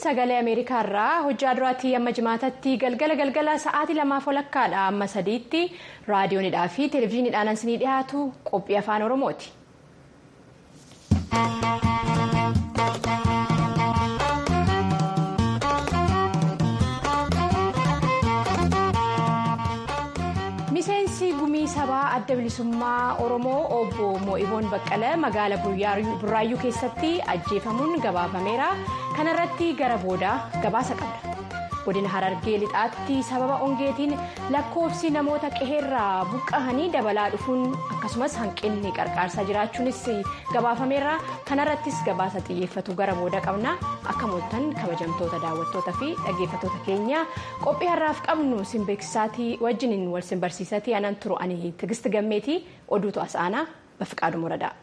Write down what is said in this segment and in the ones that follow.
sagalee ameerikaa irraa hojjaa duraatii amma jimaatatti galgala galgala sa'aatii lamaaf walakkaadha amma sadiitti raadiyoonidhaa fi televezyiiniidhaan ansinii dhiyaatu qophii afaan oromooti. miseensi gumii sabaa adda bilisummaa oromoo obbo mo'iboon baqqala magaala burraayyuu keessatti ajjeefamuun gabaafameera kanarratti gara boodaa gabaasa qabna godina harargee lixaatti sababa ongeetiin lakkoofsi namoota qe'eerraa buqqa'anii dabalaa dhufuun akkasumas hanqinni qarqaarsaa jiraachuunis gabaafameera kanarrattis gabaasa xiyyeeffatu gara booda qabna akka mooltan kabajamtoota daawwattoota fi dhaggeeffattoota keenya qophii har'aaf qabnu simbeeksisaatii wajjiniin wal simbarsiisatii anan turu ani tigisti gammeetii oduutu as aanaa bafiqaadu muradaa.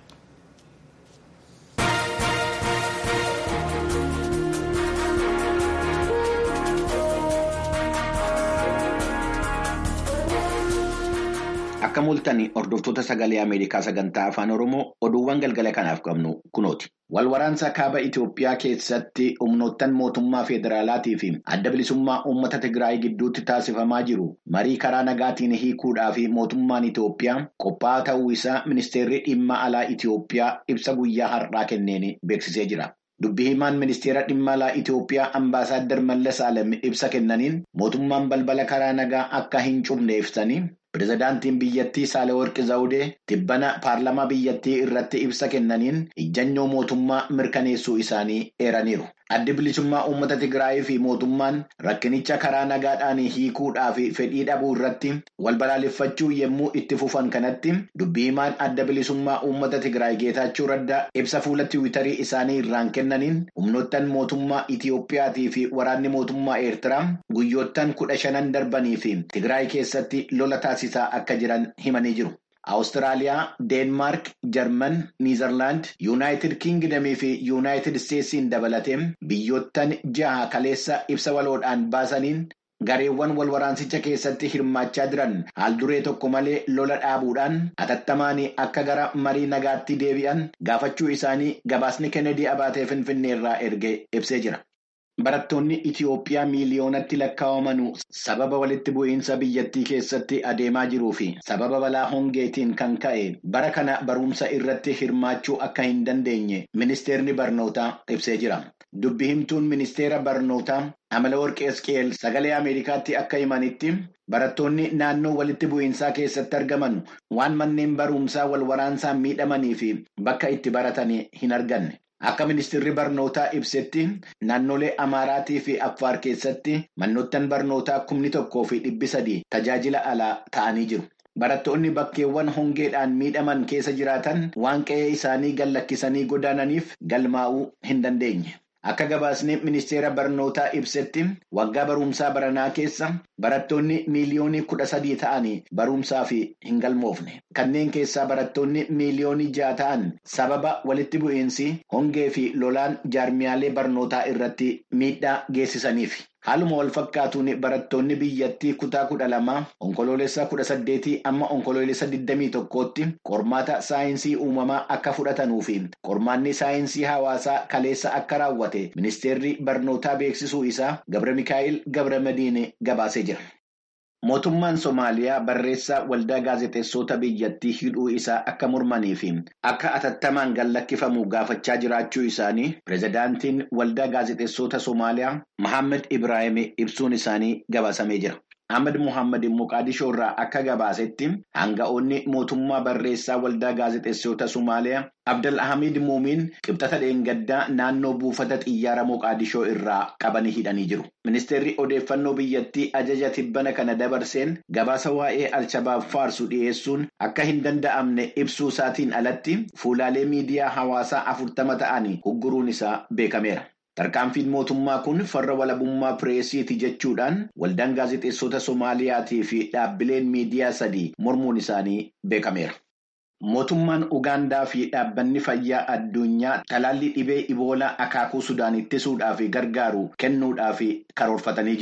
Akka mul'atan hordoftoota sagalee Ameerikaa sagantaa afaan Oromoo oduuwwan galgala kanaaf qabnu kunooti. Walwaraansa kaaba Itoophiyaa keessatti humnoottan mootummaa federaalaatii fi adda bilisummaa uummata Tigraay gidduutti taasifamaa jiru marii karaa nagaatiin hiikuudhaa fi mootummaan Itoophiyaa qophaa'aa ta'uu isaa ministeerri dhimma alaa Itoophiyaa ibsa guyyaa har'aa kenneen beeksisee jira. Dubbii himaan ministeera dhimma alaa Itoophiyaa Ambaasaadder Mallas Alem ibsa kennaniin mootummaan balbala karaa nagaa akka hin cufne ibsanii. Pireezidaantiin biyyattii Saalewarqi Zawudee tibbana paarlamaa biyyattii irratti ibsa kennaniin ijjannoo mootummaa mirkaneessuu isaanii eeraniiru. Addi bilisummaa uummata Tigraayii fi mootummaan rakkinicha karaa nagaadhaan hiikuudhaa fi fedhii dhabuu irratti wal balaaleffachuu yommuu itti fufan kanatti dubbii himaan adda bilisummaa uummata Tigraay Geetaachuu Raddaa ibsa fuula tiwiitarii isaanii irraan kennaniin humnoottan mootummaa Itiyoophiyaatii fi waraanni mootummaa Eertiraa guyyoottan kudha shanan darbanii fi Tigraay keessatti lola taasisaa akka jiran himanii jiru. Awustiraaliyaa, Deenmaark, Jarman, Niizerlaand, Yuunaayitid Kiingidamii fi Yuunaayitid Isteetsiin dabalatee biyyoottan jaha kaleessa ibsa waloodhaan baasaniin gareewwan wal waraansicha keessatti hirmaachaa jiran haal duree tokko malee lola dhaabuudhaan atattamaan akka gara marii nagaatti deebi'an gaafachuu isaanii gabaasni Kennedy abaatee Finfinnee irraa erge ibsee jira. Barattoonni Itiyoophiyaa miiliyoonatti lakkaa'aman sababa walitti bu'iinsa biyyattii keessatti adeemaa jiruu fi sababa balaa hongeetiin kan ka'e bara kana barumsa irratti hirmaachuu akka hin dandeenye ministeerni barnootaa ibsee jira. Dubbi himtuun ministeera barnootaa Amalaworqi Esqeel sagalee Ameerikaatti akka himanitti barattoonni naannoo walitti bu'iinsaa keessatti argaman waan manneen barumsaa wal waraansaan miidhamanii fi bakka itti baratan hin arganne. Akka ministeerri barnootaa ibsetti naannolee Amaaraatii fi Affaar keessatti manoottan barnootaa kumni tokkoo fi dhibbi sadii tajaajila alaa ta'anii jiru. Barattoonni bakkeewwan hongeedhaan miidhaman keessa jiraatan waan qe'ee isaanii gallakkisanii godaananiif galmaa'uu hin dandeenye. Akka gabaasni ministeera barnootaa ibsetti waggaa barumsaa baranaa keessa barattoonni miiliyoonii kudha sadii ta'anii barumsaaf hin galmoofne. Kanneen keessaa barattoonni miiliyoonii ja'a ta'an sababa walitti bu'iinsi hongee fi lolaan jaarmiyaalee barnootaa irratti miidhaa geessisaniif. Haaluma wal fakkaatuun barattoonni biyyattii kutaa kudha lamaa onkoloolessa kudha saddeetii amma onkoloolessa digdamii tokkootti qormaata saayinsii uumamaa akka fudhatanuu fi qormaanni saayinsii hawaasaa kaleessa akka raawwate ministeerri barnootaa beeksisuu isaa Gabra Mikaa'il Gabra Madiine gabaasee jira. Mootummaan Somaaliyaa barreessaa waldaa gaazexeessota biyyattii hidhuu isaa akka mormanii fi akka atattamaan gallakkifamu gaafachaa jiraachuu isaanii pireezidaantiin waldaa gaazexeessota Somaaliyaa Mohaammed Ibrahim ibsuun isaanii gabaasamee jira. Ahmad Muhammad Moqaadishoo irraa akka gabaasetti hanga'oonni mootummaa barreessaa waldaa gaazexeessota Somaaliyaa Abdal Ahmid Muumiin qibxata dheengaddaa naannoo buufata xiyyaara Moqaadishoo irraa qabanii hidhanii jiru. Ministeerri odeeffannoo biyyattii ajaja tibbana kana dabarseen gabaasa waa'ee Alshabaab faarsu dhiyeessuun akka hin danda'amne ibsuu isaatiin alatti fuulaalee miidiyaa hawaasaa afurtama ta'anii hogguruun isaa beekameera. Tarkaanfiin mootummaa kun farra walabummaa pireesiiti jechuudhaan waldaan gaazexeessota Somaaliyaatii fi dhaabbileen miidiyaa sadii mormuun isaanii beekameera. Mootummaan Ugaandaa fi dhaabbanni fayyaa addunyaa talaallii dhibee iboolaa akaakuu Sudaan ittisuudhaaf gargaaru kennuudhaaf karoorfatanii jiru.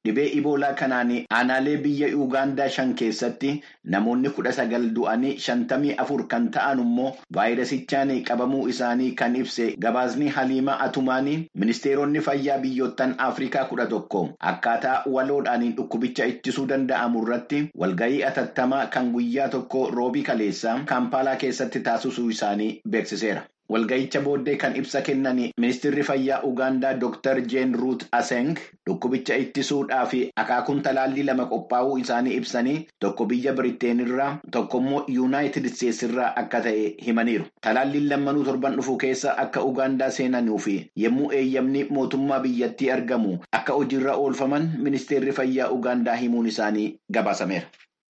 dhibee iboolaa kanaan aanaalee biyya Ugaandaa shan keessatti namoonni kudha sagal du'anii shantamii afur kan ta'an immoo vaayirasichaan qabamuu isaanii kan ibse gabaasni Haliimaa Atumaanii ministeeronni fayyaa biyyoottan Afrikaa kudha tokko akkaataa waloodhaan dhukkubicha ittisuu danda'amu irratti walgahii atattamaa kan guyyaa tokko roobii kaleessaa kaampaalaa keessatti taasisuu isaanii beeksiseera. Walga'icha booddee kan ibsa kennan ministeerri fayyaa Ugaandaa Dr. Jeen Ruut Aseng dhukkubicha ittisuudhaa fi akaakuun talaallii lama qophaa'uu isaanii ibsanii tokko biyya Biriteen irraa tokko immoo Yuunaayitid Isteetsi irraa akka ta'e himaniiru. Talaalliin lammanuu torban dhufu keessa akka Ugaandaa seenanuu fi yommuu eeyyamni mootummaa biyyattii argamu akka hojiirra oolfaman ministeerri fayyaa Ugaandaa himuun isaanii gabaasameera.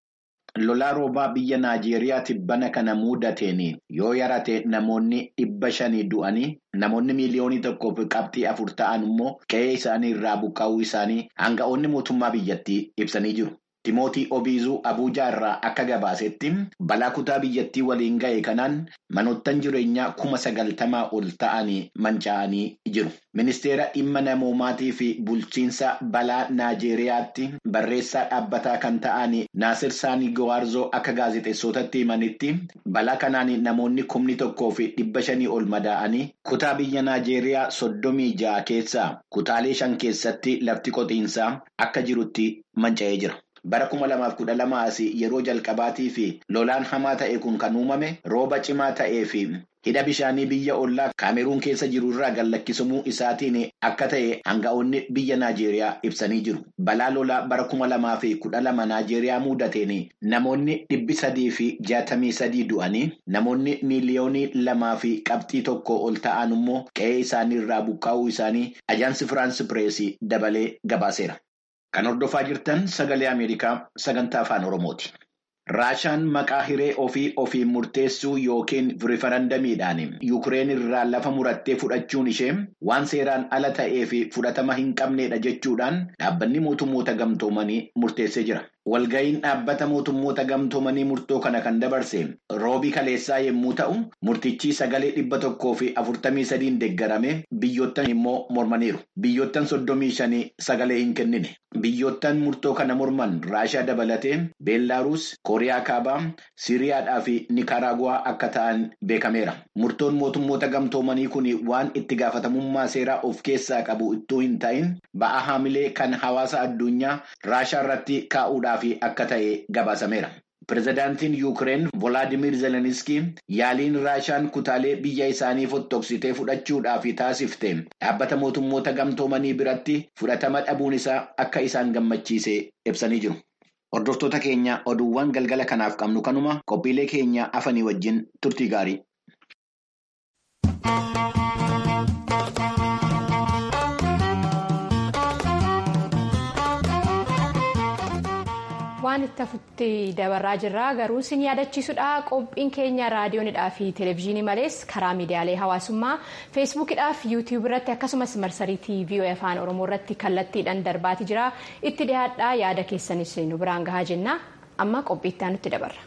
Lolaa roobaa biyya Naajeeriyaa tibbana kana mudateen yoo yarate namoonni dhibba shanii du'anii namoonni miiliyoonii tokkoof qabxii afur ta'an immoo qe'ee isaanii irraa buqqa'uu isaanii aanga'oonni mootummaa biyyattii ibsanii jiru. Timootii Obiizuu Abuujaa irraa akka gabaasetti balaa kutaa biyyattii waliin ga'e kanaan manoottan jireenyaa kuma sagaltamaa ol ta'anii manca'anii jiru. Ministeera dhimma namoomaatii fi bulchiinsa balaa Naajeeriyaatti barreessaa dhaabbataa kan ta'an Naasir Saanii Gawaarzoo akka gaazexeessotatti himanitti balaa kanaan namoonni kumni tokkoo fi dhibba shanii ol madaa'anii kutaa biyya Naajeeriyaa soddomii ja'a keessaa kutaalee shan keessatti lafti qotiinsaa akka jirutti manca'ee jira. Bara kuma lamaaf kudha lama asii yeroo jalqabaatii fi lolaan hamaa ta'e kun kan uumame rooba cimaa ta'ee fi hidha bishaanii biyya ollaa kaameruun keessa jiru irraa gallakkisamuu isaatiin akka ta'e aanga'oonni biyya Naajeeriyaa ibsanii jiru. Balaa lolaa bara kuma lamaa fi kudha lama Naajeeriyaa mudateen namoonni dhibbi sadii fi jaatamii sadii du'anii namoonni miiliyoonii lamaa fi qabxii tokko ol ta'an immoo qe'ee isaanii irraa buqqaa'uu isaanii ajaansi Firaansi Pireesii dabalee gabaaseera. Kan hordofaa jirtan sagalee Ameerikaa sagantaa afaan Oromooti. Raashaan maqaa hiree ofii ofiin murteessuu yookiin rifarandamiidhaan Yuukireen irraa lafa murattee fudhachuun ishee waan seeraan ala ta'ee fi fudhatama hin qabneedha jechuudhaan dhaabbanni mootummoota gamtoomanii murteessee jira. Walga'iin dhaabbata mootummoota gamtoomanii murtoo kana kan dabarse roobii kaleessaa yommuu ta'u murtichi sagalee dhibba tokkoo fi afurtamii sadiin deeggarame biyyoottan immoo mormaniiru. Biyyoottan soddomii shanii sagalee hin kennine. Biyyoottan murtoo kana morman Raashaa dabalatee Beellaaruus, Kooriyaa Kaabaa, Siriyaadhaa fi Nikaraaguwaa akka ta'an beekameera. Murtoon mootummoota gamtoomanii kun waan itti gaafatamummaa seeraa of keessaa qabu ittuu hin ta'in ba'aa haamilee kan hawaasa addunyaa Raashaa irratti kaa'uudhaaf akka ta'e gabaasameera. Pireezidaantiin Yuukireen Volaadimir Zelenskii yaaliin Raashaan kutaalee biyya isaanii fottoksitee fudhachuudhaaf taasifte dhaabbata mootummoota gamtoomanii biratti fudhatama dhabuun isaa akka isaan gammachiise ibsanii jiru. Hordoftoota keenya oduuwwan galgala kanaaf qabnu kanuma qophiilee keenya afanii wajjin turtii gaarii. waan itti hafutti dabarraa jirra garuu sin yaadachiisudha qophiin keenya raadiyoonidhaa fi televezyiinii malees karaa miidiyaalee hawaasummaa feesbuukidhaa fi yuutiyuub irratti akkasumas marsarii tiivii afaan oromoo irratti kallattiidhaan darbaati jira itti dhiyaadhaa yaada keessanis nu biraan gahaa jenna amma qophii itti aanutti dabarra.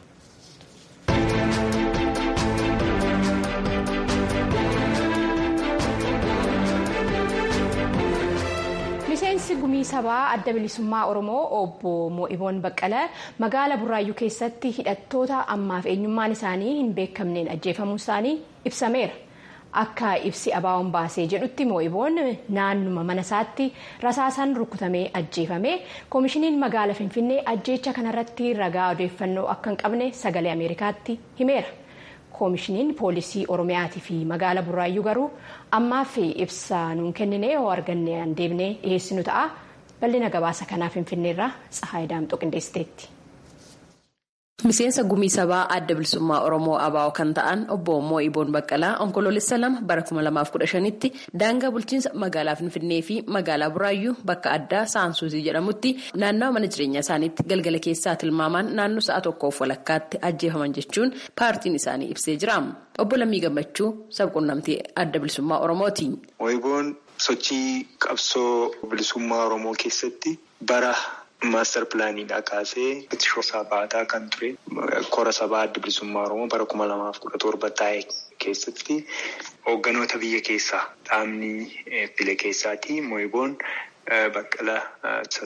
miseensi gumii sabaa adda bilisummaa oromoo obbo mo'iboon baqqala magaala burraayyuu keessatti hidhattoota ammaaf eenyummaan isaanii hin beekamneen ajjeefamuu isaanii ibsameera akka ibsi abaawoon baasee jedhutti mo'iboon naannuma mana isaatti rasaasaan rukutamee ajjeefame koomishiniin magaala finfinnee ajjeecha kanarratti ragaa odeeffannoo akka hin qabne sagalee ameerikaatti himeera. koomishiniin poolisii oromiyaatii fi magaala burraayyuu garuu ammaaf ibsa nuun kennine yoo arganne deebinee dhiyeessinu ta'a bal'ina gabaasa kanaa finfinneerraa tsahaay daamxoo qindeessiteetti. Miseensa gumii sabaa adda bilisummaa Oromoo ABO kan ta'an obbo Mo'iboon Baqqalaa onkoloolessa lama bara 2015tti daangaa bulchiinsa magaalaa Finfinnee fi magaalaa Buraayyuu bakka addaa Saansuusii jedhamutti naannawa mana jireenyaa isaaniitti galgala keessaa tilmaamaan naannoo sa'a tokkoof walakkaatti ajjeefaman jechuun paartiin isaanii ibsee jira. Obbo Lammii Gammachuu sabquunnamtii adda bilisummaa Oromooti. Mo'iboon sochii qabsoo bilisummaa Oromoo keessatti bara. Maaster pilaaniidhaa kaasee ittishoo sabaataa kan ture kora sabaa adda bilisummaa Oromoo bara kuma lamaaf kudha torba taa'e keessatti hoogganoota biyya keessaa dhaabni file keessaati. Mo'iboon baqqala isa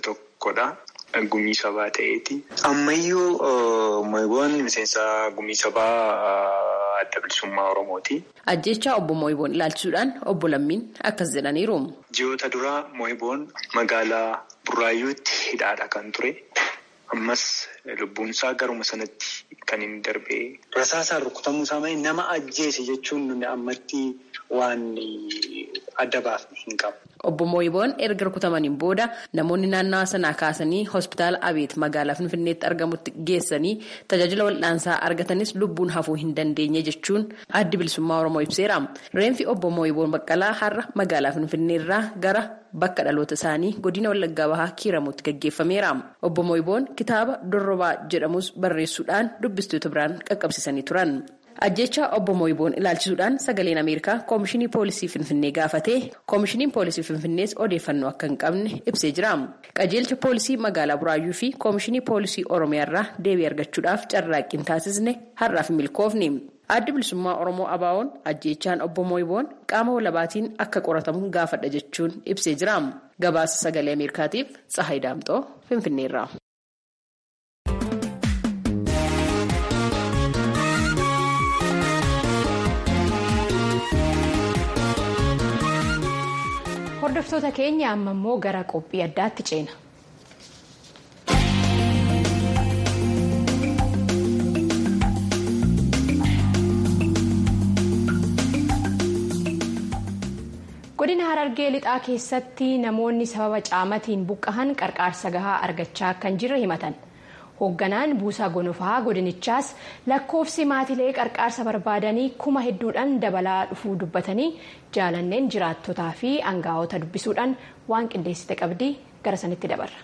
tokkodha. Gumii sabaa ta'eeti. Ammayyuu Moo'iboon miseensa gumii sabaa adda bilisummaa Oromooti. Ajjechaa obbo Moo'iboon ilaalchisuudhaan obbo Lammiin akkas jedhaniiru. Ji'oota duraa Moo'iboon magaalaa Burraayyuutti hidhaadha kan ture. Ammas lubbuun isaa garuma sanatti kan inni darbee. Rasaasaan rukutamuu isaa malee nama ajjeese jechuun nuni ammatti waan adda baafne hin qabu. Obbo Moo'iboon erga rukutamaniin booda namoonni naannawa sanaa kaasanii hospitaala Abeet magaalaa Finfinneetti argamutti geessanii tajaajila wal'aansaa argatanis lubbuun hafuu hin dandeenye jechuun addi bilisummaa Oromoo ibseera. Reenfi obbo Moo'iboon Baqqalaa har'a magaalaa Finfinneerraa gara bakka dhaloota isaanii godina Wallaggaa Bahaa Kiiramuutti gaggeeffameera. Obbo Moo'iboon kitaaba Dorrobaa jedhamus barreessuudhaan dubbistoota biraan qaqqabsiisanii turan. Ajjechaa obbo Moo'iboon ilaalchisuudhaan sagaleen Ameerikaa Koomishinii Poolisii Finfinnee gaafatee Koomishiniin Poolisii Finfinnees odeeffannoo akka hin qabne ibsee jira. Qajeelcha Poolisii magaalaa Buraayyuu fi Koomishinii Poolisii Oromiyaarraa deebii argachuudhaaf carraaqqii taasisne har'aaf milkoofni. Addi bilisummaa Oromoo Abaawoon ajjechaan obbo Moo'iboon qaama walabaatiin akka qoratamu gaafadha jechuun ibsee jira. Gabaasa sagalee Ameerikaatiif Tsahayi Daamxoo Finfinneerraa. Hordoftoota keenya amma immoo gara qophii addaatti ceena. Godina Harargee lixaa keessatti namoonni sababa caamatiin buqqahan qarqaarsa gahaa argachaa kan jirre himatan. Hoogganaan buusaa gonofaa godinichaas lakkoofsi maatilee qarqaarsa barbaadanii kuma hedduudhaan dabalaa dhufuu dubbatanii jaalanneen jiraattotaa fi aangaa'ota dubbisuudhaan waan qindeessite qabdii gara sanitti dabarra.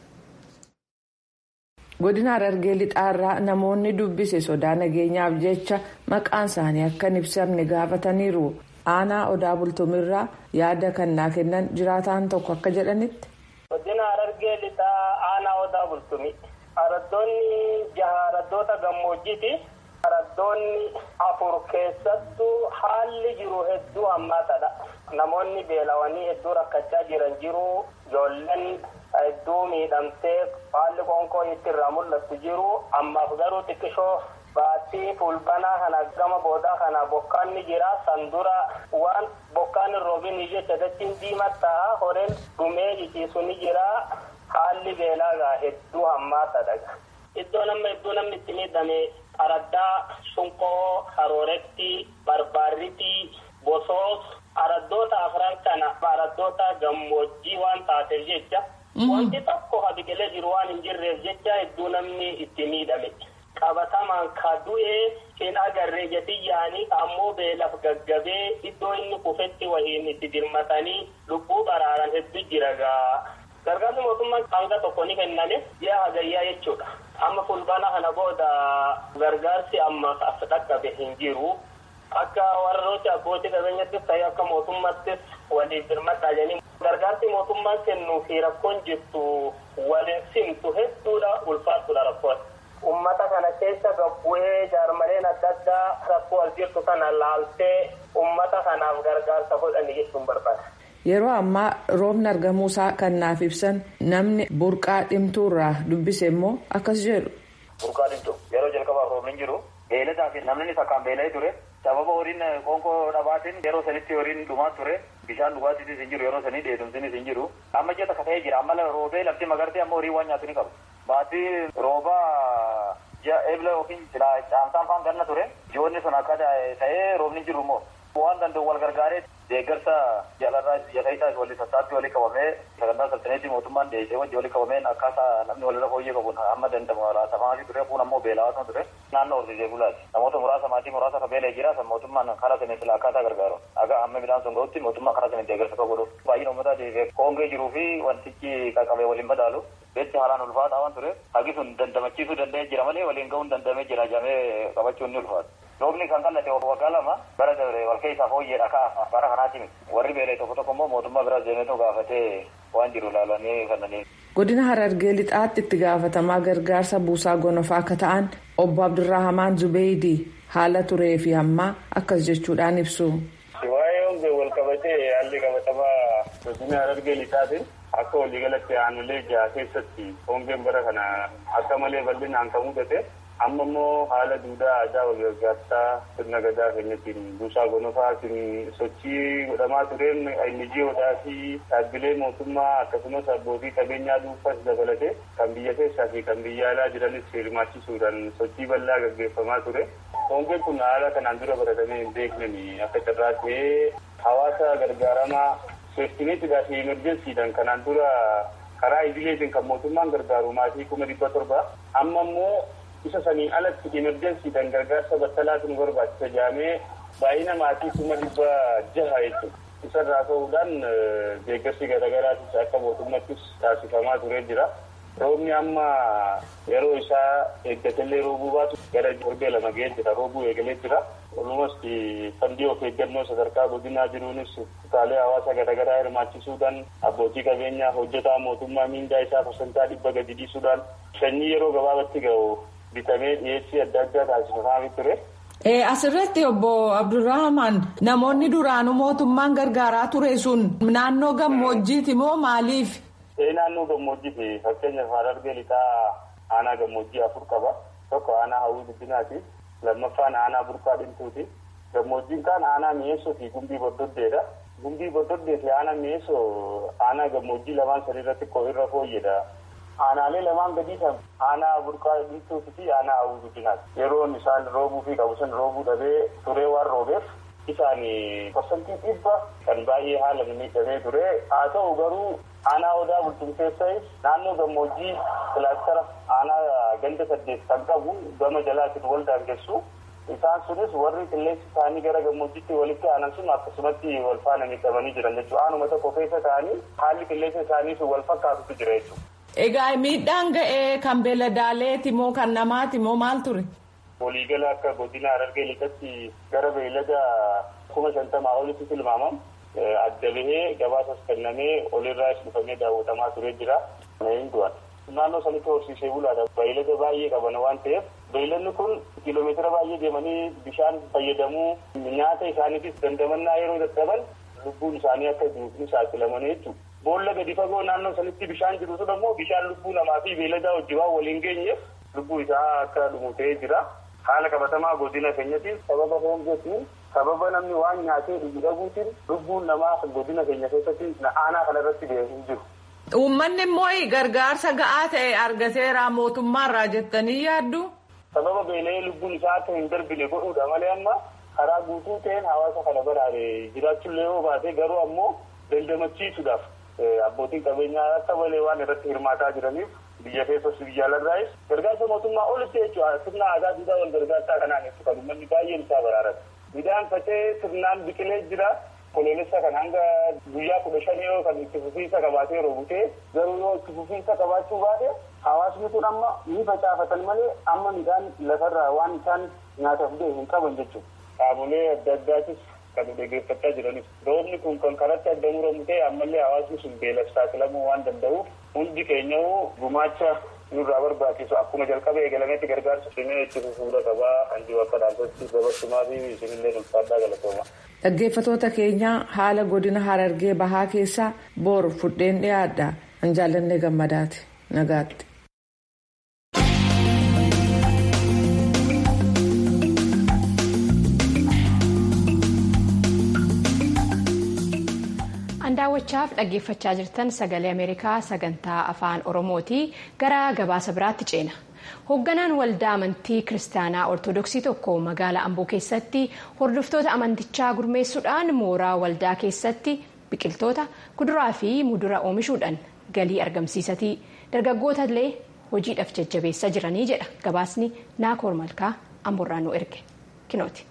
Godina Harargee lixaarraa namoonni dubbise sodaa nageenyaaf jecha maqaan isaanii akka hin ibsamne gaafataniiru. Aanaa odaa bultumirraa yaada kannaa kennan jiraataan tokko akka jedhanitti. Godina Harargee lixaa aanaa odaa bultumi. Araddoonni jaha araddoota gammoojjiiti. Araddoonni afur keessattuu haalli jiru hedduu hammaatadha. Namoonni beelawanii hedduu rakkachaa jiran jiru. Ijoolleen hedduu miidhamtee haalli qoonqoo itti irraa mul'attu jiru. Ammaaf garuu xiqqishoo baattii fulbanaa kana gama boodaa kana bokkaan ni jira. Sandura waan bokkaan hin roobin jecha dachiin diimataa horeen dhumee ciciisu ni jira. Haalli beelaa hedduu hammaatadha. Iddoo namni iddoo namni itti miidhame araddaa sunqoo harooretti barbaarritti bosoos araddoota afran kana araddoota gammoojjii waan taateef jecha wanti tokko ha biqilee jiru waan hin jirreef jecha hedduu namni itti miidhame. Qabatamaan ka du'ee hin agarree jatiyyaanii ammoo beelaaf gaggabee iddoo inni kufetti wahiin itti dirmatanii lubbuu baraaran hedduu jira gaa. Gargaarsi mootummaan hanga tokko ni kenname ji'a hagayyaa jechuudha. Amma fulbaana kana booda gargaarsi amma as dhaqqabe hin jiru. Akka warrooti abbootii qabeenyattis ta'ee akka mootummaattis waliif birmadhaa jedhanii gargaarsi mootummaan kennuu fi rakkoon jirtu waliin simtu hedduudha ulfaatudha rakkoon. Uummata kana keessa gabbu'ee jaarmaleen adda addaa rakkoo as jirtu kana laaltee uummata kanaaf gargaarsa godhani jechuun barbaada. Yeroo ammaa roobni argamuusaa kan naaf ibsan namni burqaa dhimtuurraa dubbise immoo akkas jedhu. Burqaa dhimtu yeroo jalqabaaf roobni hin jiru beeladaa fi namni isa kan beela'ee ture sababa horiin qoonqoo dhabaatiin yeroo sanitti horiin dhumaa ture bishaan dhugaatiitis hin jiru yeroo sanii dheedumsinis hin jiru amma ji'a takka ta'ee jira amma roobee lafti magartee amma horii waan nyaatu ni qabu. Baatii roobaa ji'a eebla yookiin caamsaan faan ganna ture ji'oonni sun akka ta'ee roobni hin jiru immoo waan danda'u wal gargaaree deeggarsa jaalarraa jalayisaa walii sassaabbii walii qabamee sagantaa saltaneetii mootummaan deessee wajji walii qabameen akkaataa namni walirra fooyyee qabuun amma danda'amu laatamaa ture kun ammoo beelawaa ture naannoo horsiisee bulaati namoota muraasa maatii muraasa ka beelee jira san mootummaan karaa sanii sila akkaataa gargaaru aga amma midhaan sun ga'utti mootummaan karaa sanii deeggarsa ka godhu baay'ina uummataa koongee jiruu fi wantichi qaqqabee waliin madaalu beetti haalaan ulfaataa waan ture hagi sun dandamachiisuu danda'ee jira malee waliin ga'uun dandamee jira jamee qabachuun ni ulfaata. Roobni kan qallate waggaa lama bara dabre wal keessaa fooyyeedha kaa bara kanaati warri beelee tokko tokko immoo mootummaa biraa deemeetu gaafatee waan jiru ilaalanii kanneen. Godina Harargee lixaatti itti gaafatamaa gargaarsa buusaa gonofaa akka ta'an obbo Abdurrahamaan Zubeydii haala turee fi ammaa akkas jechuudhaan ibsu. Waa'ee hongee wal qabatee haalli qabatamaa godina Harargee lixaatiin akka waliigalatti aanolee jaha keessatti hongeen bara kana akka malee bal'inaan kan mudate amma immoo haala duudaa aadaa wal gargaarsaa sirna gadaa keenyatiin buusaa gonofaatiin sochii godhamaa tureen NGOdhaa fi dhaabbilee mootummaa akkasumas abbootii qabeenyaa dhuunfaas dabalate kan biyya keessaa fi kan biyya alaa jiranis hirmaachisuudhaan sochii bal'aa gaggeeffamaa ture. Hongeen kun haala kanaan dura baratamee hin beekneen akka carraa ta'ee hawaasa gargaaramaa seeftineetidhaa fi emerjensiidhaan kanaan dura karaa idileetiin kan mootummaan gargaaru maatii kuma dhibba torba amma immoo isa saniin alatti emerjensiidhaan gargaarsa battalaatu nu barbaachisa jedhamee baay'ina maatii kuma dhibba jaha jechuudha. Isarraa ka'uudhaan deeggarsi garaagaraatis akka mootummaattis taasifamaa turee jira. Roobni amma yeroo isaa eeggatellee roobuu baatu gara torbee lama ga'ee jira. Roobuu eegalee jira. Walumas fandii of eeggannoo sadarkaa godinaa jiruunis kutaalee hawaasa garaagaraa hirmaachisuudhaan abbootii qabeenyaa hojjetaa mootummaa miindaa isaa parsantaa dhibba gadi dhiisuudhaan sanyii yeroo gabaabatti ga'u bitamee dhiyeessii adda addaa taasifamaa ture. Asirratti obbo Abdurrahman namoonni duraanuu mootummaan gargaaraa ture sun naannoo gammoojjiiti moo maaliif? Naannoo gammoojjiiti fakkeenyaaf Harargee lixaa aanaa gammoojjii afur qaba. Tokko aanaa hawwii guddinaati. Lammaffaan aanaa burqaa dhimtuuti. Gammoojjiin kaan aanaa mi'eessoo fi gumbii boddoddeedha. Gumbii boddoddeet fi aanaa mi'eessoo aanaa gammoojjii lamaan sadiirratti irra fooyyedha. Aanaalee lamaan gadii kan aanaa burqaa dhimtuuti fi aanaa hawwii guddinaati. Yeroon isaan roobuu fi qabu san roobuu dhabee turee waan roobeef isaan parsantii dhibba kan baay'ee haala miidhamee ture. Haa ta'u garuu aanaa odaa bultumteessas naannoo gammoojjii kilaastara aanaa ganda saddeet kan qabu gama jalaatiin wal daangessu. Isaan sunis warri qilleensi isaanii gara gammoojjiitti walitti aanan sun akkasumatti wal faana miidhamanii jiran jechuudha. Aanuma tokko keessa ta'anii haalli qilleensa isaanii sun wal fakkaatutu jira jechuudha. Egaa miidhaan ga'ee kan beeladaaleeti moo kan namaati moo maal ture? Waliigala akka godina Harargee lixatti gara beelada kuma shantamaa olitti tilmaamamu. adda bahee gabaasas kennamee olirraas dhufamee daawwatamaa turee jira. Naannoo sanitti horsiisee bulaadha. Beeylada baay'ee qaban waan ta'eef beeyladni kun kiiloomeetira baay'ee deemanii bishaan fayyadamuu nyaata isaaniifis dandamannaa yeroo dadhaban lubbuun isaanii akka duufni saaxilamanii jechuudha. Boolla gadi fagoo naannoo sanitti bishaan jiru sun ammoo bishaan lubbuu namaa fi beeyladaa wajjin waan waliin geenyeef lubbuu isaa akka dhumu ta'ee jira. Haala qabatamaa godina keenyaatiin sababa hongeetiin sababa namni waan nyaatee dhugu dhabuutiin lubbuun namaa godina keenya keessatti aanaa kanarratti deemuu jiru. Uummanni immoo gargaarsa ga'aa ta'e argateera mootummaarraa jettanii yaaddu? Sababa beela'ee lubbuun isaa akka hin darbine godhuudha malee amma karaa guutuu ta'een hawaasa kana baraare jiraachuullee yoo baate garuu ammoo dandamachiisuudhaaf abbootiin qabeenyaa akka malee waan irratti hirmaataa jiraniif biyya keessas biyya alarraayis gargaarsa mootummaa olitti jechuudha sirna aadaa duudhaa wal gargaarsaa kanaan ibsu kan uummanni baay'een isaa baraarate. Midhaan faca'ee sirnaan biqilee jira. Koloolessa kan hanga guyyaa kudha shanii yoo kan itti fufiinsa qabaatee yeroo butee garuu yoo itti fufiinsa qabaachuu baate hawaasni kun amma ni facaafatan malee amma midhaan lafarraa waan isaan nyaataaf ga'e hin qaban jechuudha. Qaamolee adda addaatis kan dhaggeeffachaa jiranis roobni kun kan karatti adda muramu ta'e ammallee hawaasni sun beelaf saaxilamuu waan danda'uuf hundi keenya gumaacha nurraa barbaachisu akkuma jalqaba eegalametti gargaarsa cimee itti fufuudha qabaa kan jiru akka dhaabbatti dabarsumaa fi isinillee ulfaadhaa galatooma. Dhaggeeffatoota keenya haala godina Harargee bahaa keessaa boor fudheen dhiyaadha. An jaalannee gammadaati. Nagaatti. daawwachaaf dhaggeeffachaa jirtan sagalee ameerikaa sagantaa afaan oromooti gara gabaasa biraatti ceena hoogganaan waldaa amantii kiristaanaa ortodoksii tokko magaalaa amboo keessatti hordoftoota amantichaa gurmeessuudhaan mooraa waldaa keessatti biqiltoota kuduraa fi muduraa oomishuudhaan galii argamsiisatii dargaggoota illee hojiidhaaf jajjabeessaa jiranii jedha gabaasni naakoor malkaa amboorraa nu erge kinooti.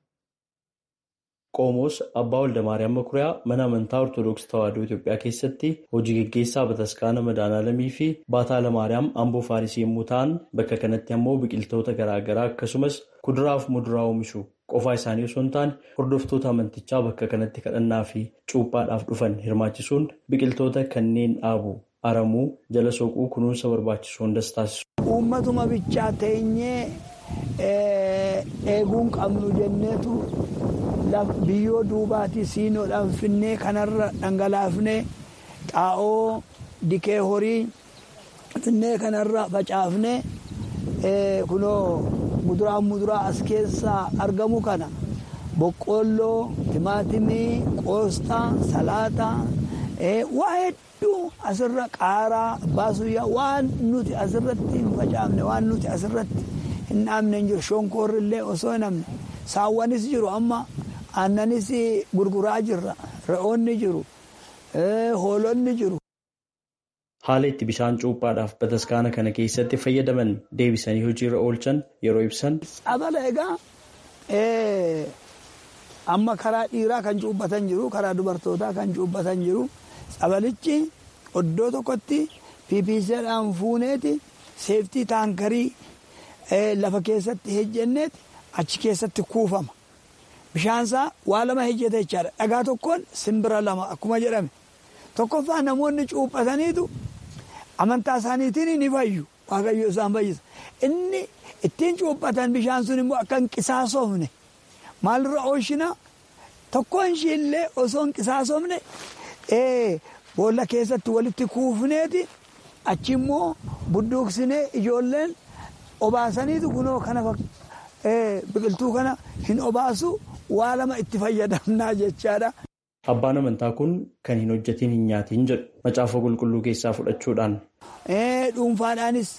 Qomoos Abbaa Waldamaariyaam Makuriyaa mana amantaa Ortoodooksii Tawaahidoo Itoophiyaa keessatti hojii gaggeessaa Bataskaana Madaanaalamii fi Baataa Lamaariyaam Amboo Faarisii yommuu ta'an bakka kanatti ammoo biqiltoota garaagaraa akkasumas kuduraa fi muduraa oomishu qofaa isaanii osoo hin taane hordoftoota amantichaa bakka kanatti kadhannaa fi cuuphaadhaaf dhufan hirmaachisuun biqiltoota kanneen dhaabu aramuu jala soquu kunuunsa barbaachisu hundas taasisu. Uummatuma bichaa teenyee eeguun qabnu jenneetu. biyyoo duubaati siinoodhaan finnee kanarra dhangalaafnee xaa'oo dikee horii finnee kanarra facaafne kunoo muduraa muduraa as keessaa argamu kana boqqoolloo timaatimii qoosxaa salaaxaa waa hedduu asirra qaaraa baasuyyaa waan nuti asirratti hin facaafne waan nuti asirratti hin dhaabne hin jiru shonkoorrillee osoo hin hamne saawwanis jiru amma aannanis gurguraa jirra re'oonni jiru hoolonni jiru. Haala itti bishaan cuuphaadhaaf bataskaana kana keessatti fayyadaman deebisanii hojiirra oolchan yeroo ibsan. Abala egaa amma karaa dhiiraa kan cuubbatan jiru karaa dubartootaa kan cuubbatan jiru sabalichi iddoo tokkotti piipiiseedhaan fuuneeti seeftii taankarii lafa keessatti hejjenneeti achi keessatti kuufama. Bishaansaa waa lama hejjeta jechaadha. Dhagaa tokkoon simbira lama akkuma jedhame. Tokkoffaa namoonni cuuphataniitu amantaa isaaniitiin ni fayyu. Waaqayyo isaan fayyisa. Inni ittiin cuuphatan bishaan sun immoo akka hin qisaasofne maalirra oolchina tokkoon ishiillee osoo hin qisaasofne boolla keessatti walitti kuufneeti achi immoo budduuqsinee ijoolleen obaasaniitu kunoo kana biqiltuu kana hin obaasu waa lama itti fayyadamnaa jechaadha. Abbaan amantaa kun kan hin hojjetiin hin nyaatiin jedhu macaafa qulqulluu keessaa fudhachuudhaan. Dhuunfaadhaanis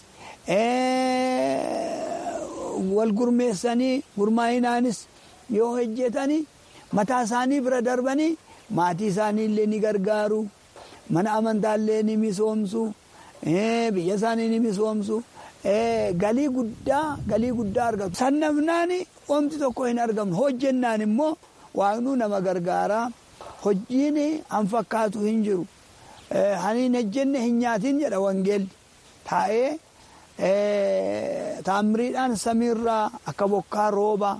wal gurmeessanii gurmaa'inaanis yoo hojjetanii mataa isaanii bira darbanii maatii isaanii illee ni gargaaru mana amantaa illee ni misoomsu biyya isaanii ni misoomsu galii guddaa galii guddaa argatu. Sannafnaan oomti tokko hin argamnu hojjennaan immoo waaqnu nama gargaaraa. Hojiin an fakkaatu hin jiru. Hani hin hojjenne hin nyaatin jedha wangeelli. Taa'ee taamiriidhaan samiirraa akka bokkaa rooba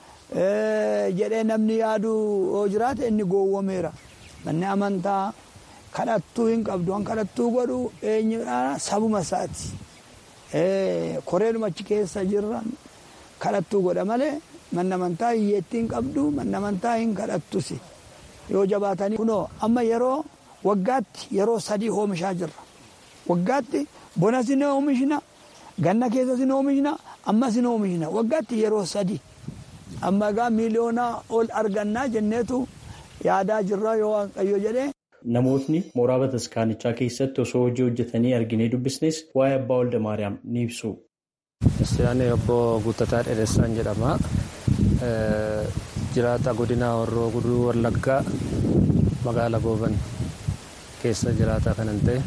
jedhee namni yaadu yoo jiraate inni gowwomeera. Manni amantaa kadhattuu hin qabdu. Waan kadhattuu godhu eenyudhaan sabuma isaati. Koreeduma achi keessa jirran kadhattuu godha malee manni amantaa hiyyeettii hin qabdu. Manni amantaa hin kadhattusi. yoo jabaatanii kunoo amma yeroo waggaatti yeroo sadii oomishaa jirra waggaatti bonas ni oomishna ganna keessas ni oomishna ammas ni oomishna waggaatti yeroo sadii amma egaa miiliyoonaa ol argannaa jenneetu yaadaa jirra yoo waaqayyo jedhee. Namootni mooraa bataskaanichaa keessatti osoo hojii hojjetanii arginee dubbisnes waa'ee abbaa walda maariyaam ni ibsu. Kiristaanni obbo Guuttataa Dheeressaan jedhama. jiraata godina horroo guduruu wallaggaa magaala gooban keessa jiraata kanan ta'e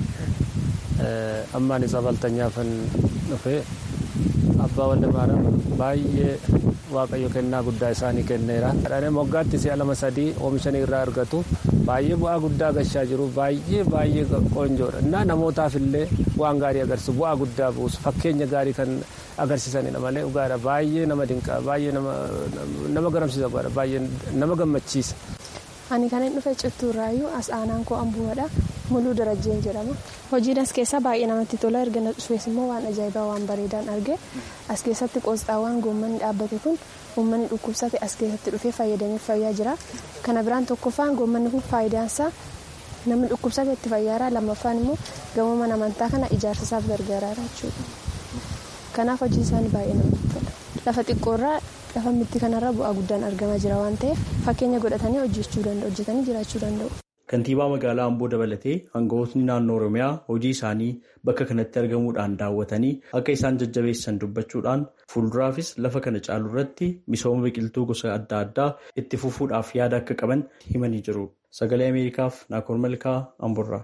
ammaan isa baltanyaafan dhufe abbaa walda maariyaam baay'ee waaqayyo kennaa guddaa isaanii kenneera. Kadhanii moggaatti si'a lama sadii oomishanii irraa argatu baay'ee bu'aa guddaa gashaa jiru baay'ee baay'ee qoonjoodha. Innaa namootaaf illee waan gaarii agarsiisu bu'aa guddaa buusu fakkeenya gaarii kan agarsiisanidha malee dhugaadha baay'ee nama dinqaa baay'ee nama garamsiisa dhugaadha baay'ee nama gammachiisa. Ani kan hin dhufe cittuurraayyuu as aanaan koo ambuumadha. Muluu Darajjeen jedhama. Hojiin as keessaa baay'ee namatti tola. Erga na dhufees immoo waan ajaa'ibaa waan bareedaan arge. As keessatti qoosxaawwan goommanni dhaabbate kun uummanni dhukkubsate as keessatti dhufee fayyadamee fayyaa jira. Kana biraan tokkoffaan goommanni kun faayidaansaa namni dhukkubsate itti fayyaaraa lammaffaan immoo gamoo mana amantaa kana ijaarsisaaf gargaaraadha jechuudha. Kanaaf hojii isaanii baay'ee namatti tola. Lafa xiqqoorraa lafa mitti kanarra bu'aa guddaan argamaa jira waan ta'eef fakkeenya godhatanii hojjechuu danda'u hojjetanii jiraachuu danda'u. Kantiibaa magaalaa Amboo dabalatee aangawootni naannoo Oromiyaa hojii isaanii bakka kanatti argamuudhaan daawwatanii akka isaan jajjabeessan dubbachuudhaan fuulduraafis lafa kana caalu irratti misooma biqiltuu gosa adda addaa itti fufuudhaaf yaada akka qaban himanii jiru. Sagalee Ameerikaaf Naakoor Malkaa Amboorraa.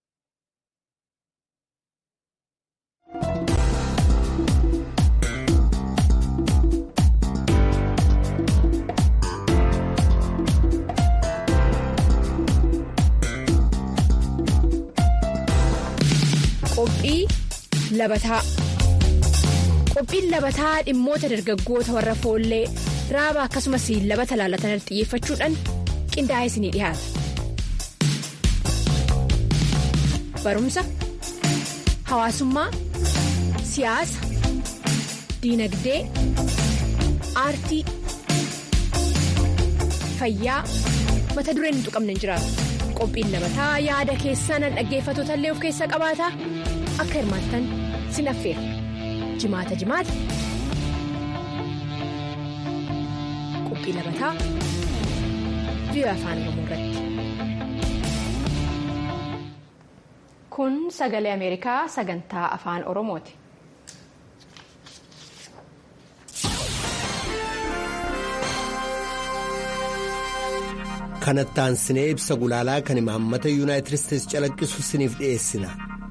Qophii labataa Qophiin labataa dhimmoota dargaggoota warra foollee raaba akkasumas labata laalatan xiyyeeffachuudhaan qindaa'ee isinii dhiyaata. Barumsa, hawaasummaa, siyaasa, diinagdee, aartii, fayyaa mata dureen hin tuqamne hin jiraatu. qophiin labataa yaada keessan dhaggeeffattoota illee of keessa qabaata akka hirmaattan sin affeera jimaata jimaata qophii labataa biyya afaan oromoo irratti. kun sagalee ameerikaa sagantaa afaan oromooti. kanattaan sinee ibsa gulaalaa kan imaammata yuunaayitid isteetsi calaqqisu siniif dhiyeessina.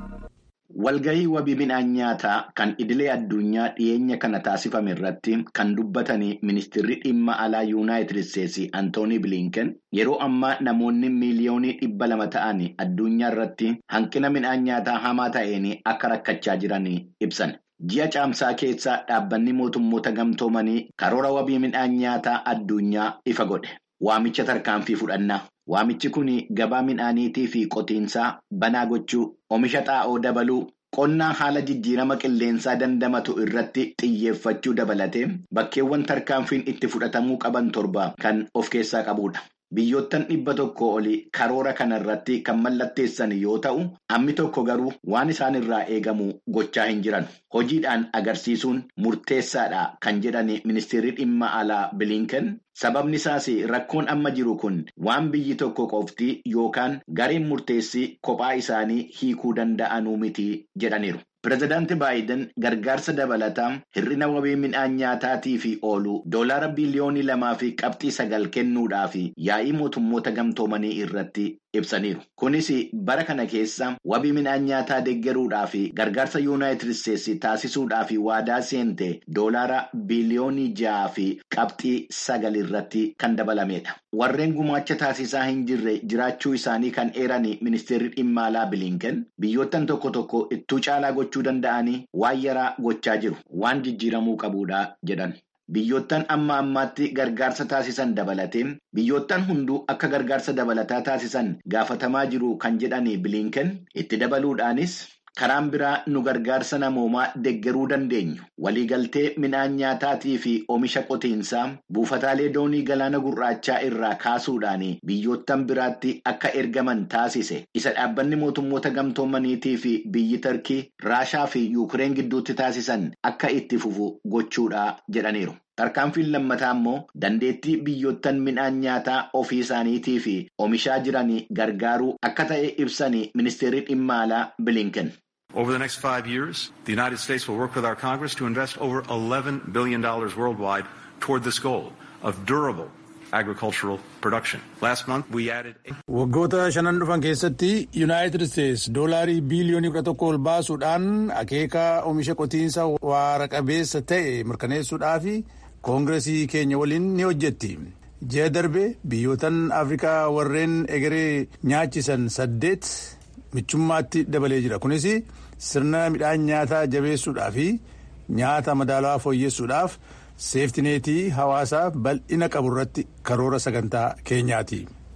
Walgahii wabii midhaan nyaataa kan idilee addunyaa dhiyeenya kana taasifame irratti kan dubbatanii ministeerri dhimma alaa yuunaayitid isteetsi antoonii bilinken yeroo ammaa namoonni miiliyoonii dhibba lama ta'an addunyaa irratti hanqina midhaan nyaataa hamaa ta'een akka rakkachaa jiran ibsan. Ji'a caamsaa keessaa dhaabbanni mootummoota gamtoomanii karoora wabii midhaan nyaataa addunyaa ifa godhe. Waamicha tarkaanfii fudhannaa. Waamichi kun gabaa midhaaniitii fi qotiinsaa banaa gochuu, oomisha xaa'oo dabaluu, qonnaa haala jijjiirama qilleensaa dandamatu irratti xiyyeeffachuu dabalatee bakkeewwan tarkaanfiin itti fudhatamuu qaban torba kan of keessaa qabudha. Biyyoottan dhibba tokko olii karoora kana irratti kan mallatteessan yoo ta'u, hammi tokko garuu waan isaan irraa eegamu gochaa hin jiran. Hojiidhaan agarsiisuun murteessaadha kan jedhan ministeerri dhimma alaa bilinken sababni isaas rakkoon amma jiru kun waan biyyi tokko qofti yookaan gareen murteessi kophaa isaanii hiikuu danda'anuu miti jedhaniiru. Pireezidaanti Baayiden gargaarsa dabalataa hir'ina wabii midhaan nyaataatiif oolu doolaara biliyoonii lamaa fi qabxii sagal kennuudhaaf yaa'ii mootummoota gamtoomanii irratti ibsaniiru. Kunis bara kana keessa wabii midhaan nyaataa deeggaruudhaaf gargaarsa yuunaayitid isteetsi taasisuudhaaf waadaa seente doolaara biliyoonii ja'a fi qabxii sagal irratti kan dabalamedha. Warreen gumaacha taasisaa hin jirre jiraachuu isaanii kan eeran ministeerri dhimma alaa bilinken biyyoottan tokko tokko ittuu caalaa gochuu danda'anii waan yaraa gochaa jiru waan jijjiiramuu qabuudha jedhan. Biyyoottan amma ammaatti gargaarsa taasisan dabalatee biyyoottan hunduu akka gargaarsa dabalataa taasisan gaafatamaa jiru kan jedhan bilinken itti dabaluudhaanis. Karaan biraa nu gargaarsa namoomaa deeggaruu dandeenyu waliigaltee midhaan nyaataatii fi oomisha qotiinsaa buufataalee doonii galaana gurraachaa irraa kaasuudhaan biyyoottan biraatti akka ergaman taasise isa dhaabbanni mootummoota gamtoomaniitii fi biyyi tarkii raashaa fi yuukireen gidduutti taasisan akka itti fufu gochuudha jedhaniiru. Tarkaanfiin lammataa immoo dandeettii biyyoottan midhaan nyaataa ofii isaaniitii fi oomishaa jiran gargaaruu akka ta'e ibsan ministeerri dhimma alaa bilinken. Over the next five years, the United States will work with our Congress to invest over $11 billion worldwide toward this goal of durable agricultural production. Last month we added. Waggoota shanan dhufan keessatti Yuunaayitid Isteets doolaarii biiliyoonii kudha tokko ol baasuudhaan akeeka oomisha qotiinsa waara qabeessa ta'e mirkaneessuudhaaf koongiresii keenya waliin ni hojjetti. Ji'a darbe biyyootan Afrikaa warreen egeree nyaachisan saddeet michummaatti dabalee jira. Kunis sirna midhaan nyaataa jabeessuudhaa fi nyaata madaalawaa fooyyessuudhaaf seeftineetii hawaasaa bal'ina qabu irratti karoora sagantaa keenyaati.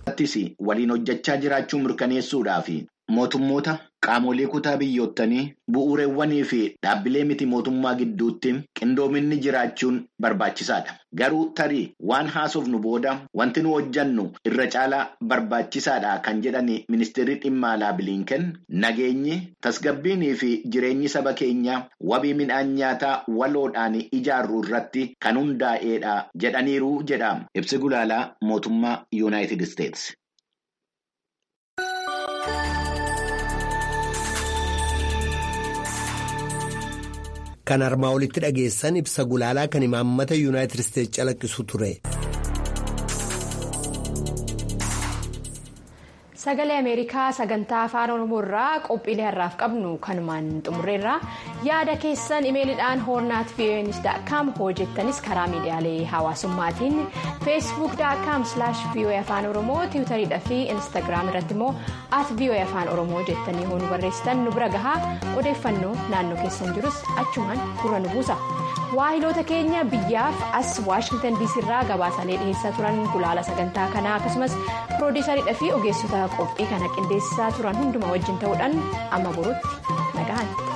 waliin hojjechaa jiraachuu mirkaneessuudhaaf mootummoota qaamolee kutaa biyyoottanii bu'uureewwanii fi dhaabbilee miti mootummaa gidduutti qindoominni jiraachuun barbaachisaadha. Garuu tarii waan haasofnu booda wanti nu hojjannu irra caalaa barbaachisaadha kan jedhan ministeerri dhimma alaa bilinken nageenyi tasgabbiinii fi jireenyi saba keenyaa wabii midhaan nyaataa waloodhaan ijaarru irratti kan hundaa'eedha jedhaniiru jedha ibsi gulaalaa mootummaa yuunaayitid isteets. Kan armaa olitti dhageessan ibsa gulaalaa kan imaammata yuunaayitid isteetsi calaqqisu ture. Sagalee Ameerikaa sagantaa afaan Oromoo irraa qophiilee har'aaf qabnu kanumaan xumurreerra yaada keessan imeeliidhaan hoornaat voanis.com hojjettanis karaa miidiyaalee hawaasummaatiin feesbuuk.com voa afaan oromoo tiwutariidha fi instaagiraam irratti immoo at voa afaan oromoo jettanii hoonu barreessitan nu bira gahaa odeeffannoo naannoo keessan jirus achumaan gurra nu buusa. waahiloota keenya biyyaaf as waashingtan diisii irraa gabaasaalee dhiheessaa turan gulaala sagantaa kanaa akkasumas piroodiisariidha fi ogeessota qophii kana qindeessaa turan hundumaa wajjin ta'uudhaan amma borutti nagahan.